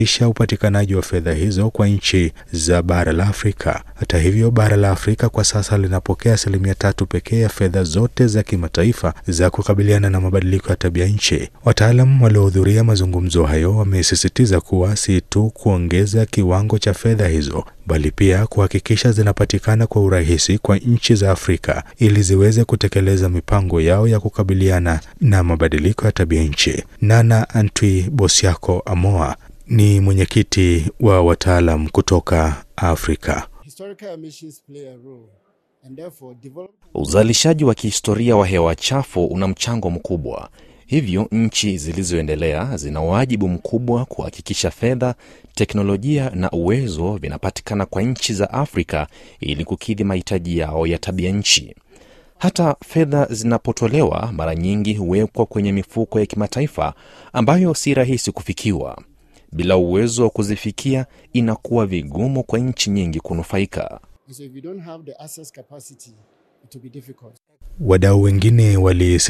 isha upatikanaji wa fedha hizo kwa nchi za bara la Afrika. Hata hivyo, bara la Afrika kwa sasa linapokea asilimia tatu pekee ya fedha zote za kimataifa za kukabiliana na mabadiliko ya tabia nchi. Wataalam waliohudhuria mazungumzo hayo wamesisitiza kuwa si tu kuongeza kiwango cha fedha hizo bali pia kuhakikisha zinapatikana kwa urahisi kwa nchi za Afrika ili ziweze kutekeleza mipango yao ya kukabiliana na mabadiliko ya tabia nchi. Nana Antwi Bosiako Amoa ni mwenyekiti wa wataalam kutoka Afrika. Uzalishaji wa kihistoria wa hewa chafu una mchango mkubwa. Hivyo nchi zilizoendelea zina wajibu mkubwa kuhakikisha fedha, teknolojia na uwezo vinapatikana kwa nchi za Afrika ili kukidhi mahitaji yao ya tabia nchi. Hata fedha zinapotolewa, mara nyingi huwekwa kwenye mifuko ya kimataifa ambayo si rahisi kufikiwa. Bila uwezo wa kuzifikia, inakuwa vigumu kwa nchi nyingi kunufaika. Wadau wengine wali